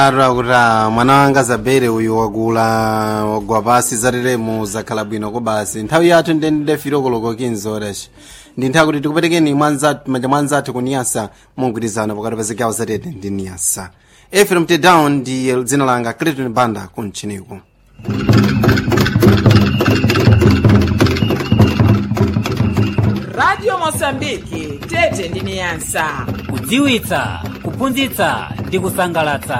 ara kuti ah, mwana wanga zabere uyu wakula wagwa pasi zateremu zakhala bwino kobasi nthawi yathu ndendende filokoloko kinzoreshi ndi nthawi kuti tikupetekeni mwanzathu manja mwanzathu kuniyasa mungwirizano pakati pa zigawo zatete ndi niyasa efrem tedown ndi dzina langa clinton banda kumchiniku radio mosambiki tete ndi niyasa kudziwitsa kuphunzitsa ndi kusangalatsa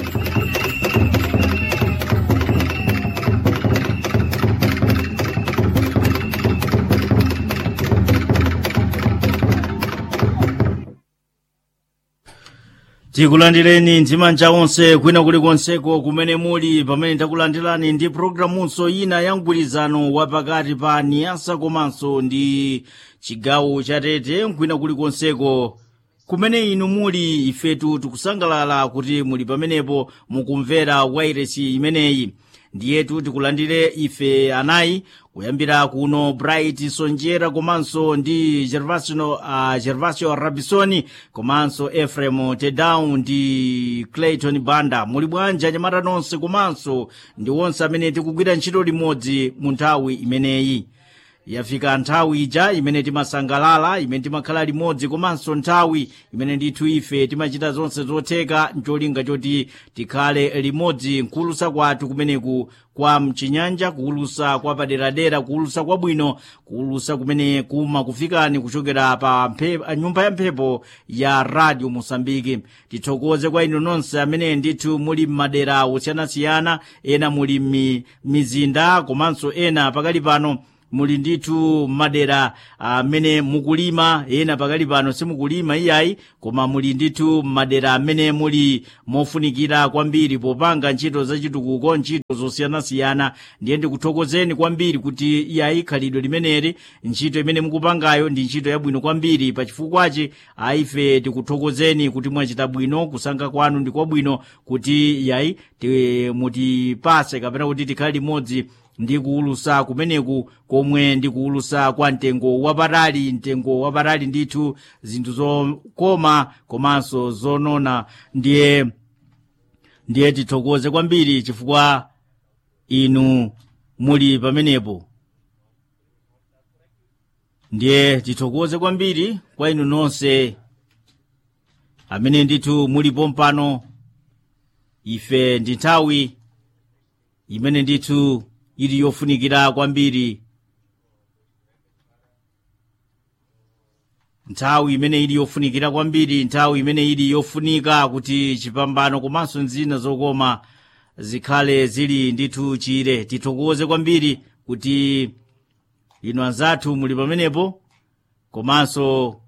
tikulandireni ndimanja onse kwina kulikonseko kumene muli pamene takulandirani ndi programunso ina ya mgwirizano wapakati pa niyasa komanso ndi chigawo chatete kwina kulikonseko kumene inu muli ifetu tikusangalala kuti muli pamenepo mukumvera wairesi imeneyi ndiyetu tikulandire ife anayi kuyambira kuno bright sonjera komanso ndi gervasio, uh, gervasio rabisoni komanso efrem tedown ndi clayton banda muli bwanji anyamata nonse komanso ndi onse amene tikugwira ntchito limodzi mu nthawi imeneyi yafika nthawi ija imene timasangalala imene timakhala limodzi komanso nthawi imene ndithu ife timachita zonse zotheka ncholinga choti tikhale limodzi nkulusa kwathu kumeneku kwa mchinyanja kuulusa kwa paderadera kuulusa kwabwino kuulusa kumene kuma kufikani kuchokera pa mphe- nyumba ya mphepo ya radio mosambiki tithokoze kwa inu nonse amene ndithu muli m'madera osiyanasiyana ena muli mi- mizinda komanso ena pakali pano muli ndithu madera amene mukulima ena pakali pano simukulima iyayi koma muli ndithu madera amene muli mofunikira kwambiri popanga ntchito zachitukuko ntchito zosiyanasiyana ndiye ndikuthokozeni kwambiri kuti iyayi khalidwe limeneli ntchito imene mukupangayo ndi ntchito yabwino kwambiri pachifukwachi aife tikuthokozeni kuti mwachita bwino kusankha kwanu ndi kwabwino kuti iyayi ti- mutipase kapena kuti tikhale limodzi ndi kuulusa kumeneku komwe ndi kuulusa kwa mtengo wapatali mtengo wapatali ndithu zinthu zokoma komanso zonona ndiye ndiye tithokoze kwambiri chifukwa inu muli pamenepo ndiye tithokoze kwambiri kwa inu nonse amene ndithu mulipo mpano ife ndi nthawi imene ndithu ili yofunikira kwambiri nthawi imene ili yofunikira kwambiri nthawi imene ili yofunika kuti chipambano komanso nzina zokoma zikhale zili ndithu chire tithokoze kwambiri kuti inu anzathu muli pamenepo komanso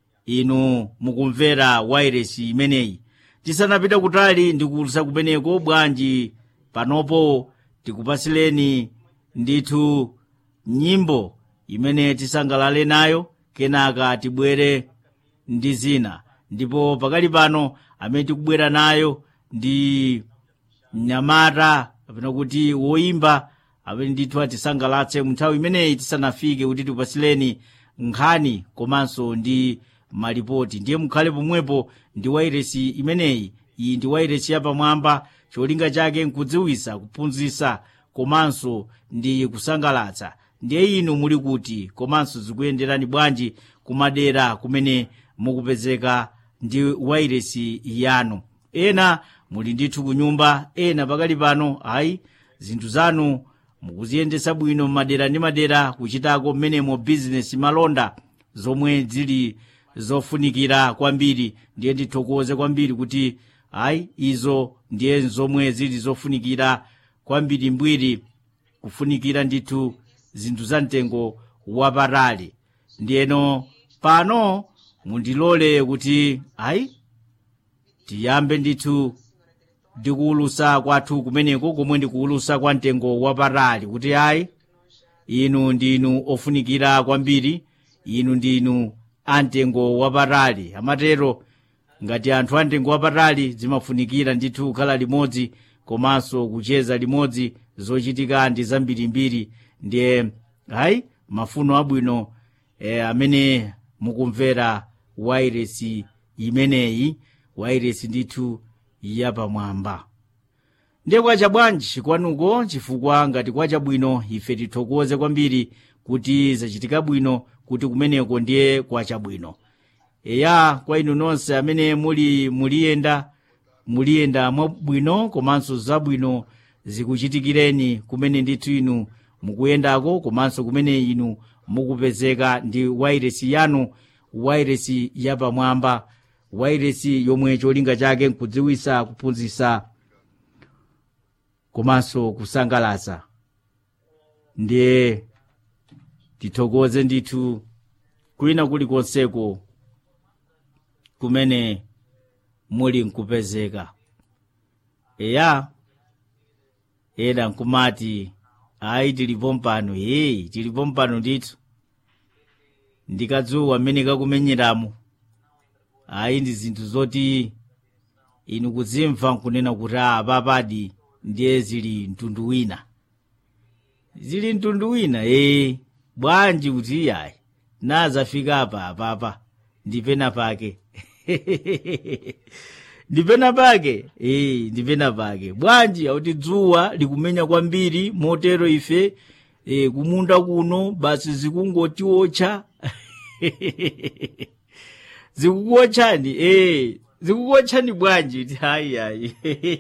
inu mukumvera wairesi imeneyi tisanapita kutali ndikuulutsa kumeneko bwanji panopo tikupasileni ndithu nyimbo imene tisangalale nayo kenaka tibwere ndi zina ndipo pakali pano amene tikubwera nayo ndi mnyamata kapena kuti woimba amene ndithu atisangalatse munthawi imeneyi tisanafike kuti tikupasileni nkhani komanso ndi malipoti ndiye mukhale pomwepo ndi wairesi imeneyi iyi ndi wairesi yapamwamba cholinga chake nkudziwisa kuphunzitsa komanso ndi kusangalatsa ndiye inu muli kuti komanso zikuyenderani bwanji kumadera kumene mukupezeka ndi wairesi yanu ena muli ndithu kunyumba ena pakali pano ayi zinthu zanu mukuziyendesa bwino madera ndi madera kuchitako mmenemo bizinesi malonda zomwe zili zofunikira kwambiri ndiye ndithokoze kwambiri kuti ayi izo ndiye zomwe zili zofunikira kwambiri mbwiri kufunikira ndithu zinthu za mtengo wapatali ndiyeno pano mundilole kuti ayi tiyambe ndithu ndikuulusa kwathu kumeneko komwe ndikuulusa kwa mtengo wapatali kuti ayi inu ndinu ofunikira kwambiri inu ndinu amtengo wapatali amatero ngati anthu amtengo wapatali zimafunikira ndithu kukhala limodzi komanso kucheza limodzi zochitika ndi zambirimbiri ndiye hayi mafuno abwino e, amene mukumvera wairesi imeneyi wairesi ndithu yapamwamba ndiye kwacha bwanji kwanuko chifukwa ngati kwacha bwino ife tithokoze kwambiri kuti zachitika bwino kuti kumeneko ndiye kwacha bwino eya kwa inu nonse amene muli muliyenda muliyenda mwabwino komanso zabwino zikuchitikireni kumene ndithu inu mukuyendako komanso kumene inu mukupezeka ndi wairesi yanu wairesi yapamwamba wairesi yomwe cholinga chake nkudziwisa kuphunzitsa komanso kusangalatsa ndiye tithokoze ndithu kwina kulikonseko kumene muli nkupezeka eya ena nkumati ayi tilipo mpano yeyi tilipo mpano ndithu ndikadzuwa amene kakumenyeramo ayi ndi zinthu zoti inu kuzimva nkunena kuti a papadi ndiye zili mtundu wina zili mtundu wina ee bwanji kuti iyayi nazafika apa apapa ndipena pake ndipena pake ee ndipena pake bwanji akuti dzuwa likumenya kwambiri motero ife e, kumunda kuno basi zikungotiotcha zikukuotchani ee zikukuotchani bwanji kuti hayi hayi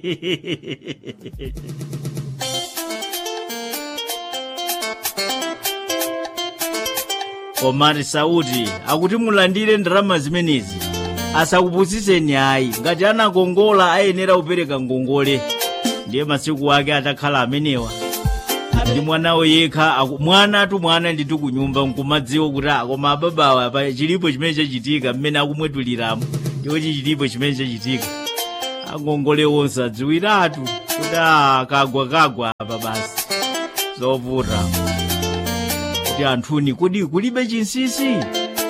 omati sauti akuti mulandire ndalama zimenezi asakupusitseni ayi ngati anakongola ayenera kupereka ngongole ndiye masiku ake atakhala amenewa ndi mwanawo yekha aku- mwana tu mwana ndithu kunyumba nkumadziwa kuti akoma ababawa apa chilipo chimene chachitika mmene akumwetuliramo ndiwoti chilipo chimene chachitika angongole onse adziwiratu kuti a kagwa kagwa apa basi zovuta kuti anthuni kodi kulibe chinsisi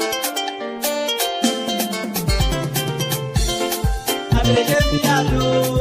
abereke miyalo